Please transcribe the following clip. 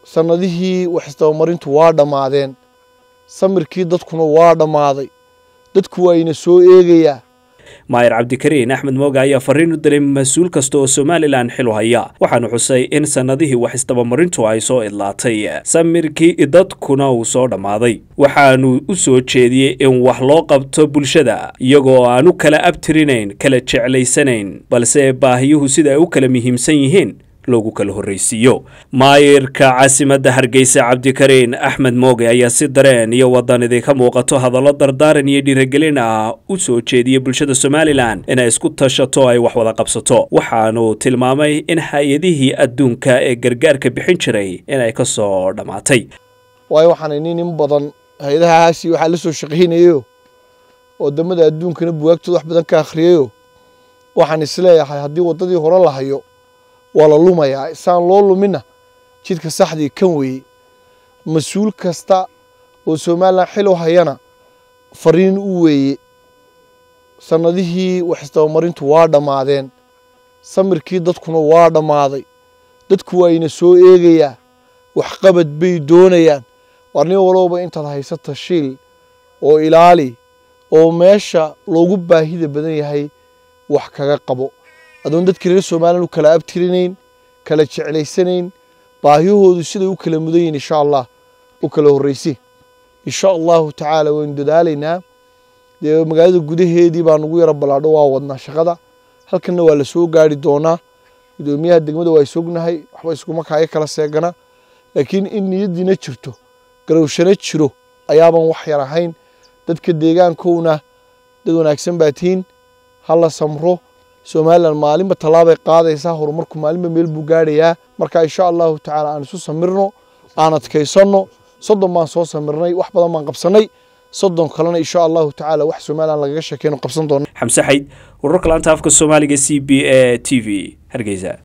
sannadihii wax isdabamarintu waa dhammaadeen samirkii dadkuna waa dhammaaday dadku waa ina soo eegayaa maayir cabdikariin axmed mooga ayaa fariin u diray mas-uul kasta oo somalilan xil u haya waxaanu xusay in sannadihii wax isdabamarintu ay soo idlaatay samirkii dadkuna uu soo dhammaaday waxaanu u soo jeediyey in wax loo qabto bulshada iyagoo aan u kala abtirinayn kala jeclaysanayn balse baahiyuhu sida ay u kala muhiimsan yihiin loogu kala horraysiiyo maayirka caasimadda hargeysa cabdikariin axmed mooge ayaa si dareen iyo wadanidii ka muuqato hadallo dardaaran iyo dhiirigelin ah u soo jeediyey bulshada somalilan inay isku tashato ay wax wada qabsato waxaanu tilmaamay in hay-adihii adduunka ee gargaarka bixin jiray inay ka soo dhammaatay waayo waxaan nin in badan hay-adahaasi waxaa la soo shaqaynayo wadamada adduunkana buwaagtooda wax badan ka akhriyayo waxaan isleeyahay haddii waddadii hore la hayo waa la lumayaa isaan loo lumina jidka saxdii kan weeye mas-uul kasta oo somalilan xil u hayana fariin u weeye sannadihii wax isdabamarintu waa dhammaadeen samirkii dadkuna waa dhammaaday dadku waa ina soo eegayaa waxqabad bay doonayaan war nin walowba intaad haysata shiil oo ilaali oo meesha loogu baahida badan yahay wax kaga qabo adoon dadkii reer somalilan u kala abtirinayn kala jeclaysanayn baahiyahoodu siday u kala mudan yihin insha allah u kala horraysi insha allahu tacaala waynu dadaalaynaa dee magaalada gudaheedii baa nagu yaro ballaadho waa wadnaa shaqada halkanna waa la soo gaari doonaa gudoomiyaha degmada waa isognahay waxba iskuma kaaga kala seegana laakiin in niyaddiina jirto garowshana jiro ayaaban wax yar ahayn dadka deegaankowna dad wanaagsan baa tihiin ha la samro somalilan maalinba tallaabay qaadaysaa horumarku maalinba meel buu gaadhayaa marka insha allahu tacaala aan isu samirno aan adkaysanno soddon baan soo samirnay wax badan baan qabsannay soddon kalena insha allahu tacaala wax somalilan lagaga sheekeyno qabsan doona xamse xayd wararka laanta afka soomaaliga c b a t v hargeysa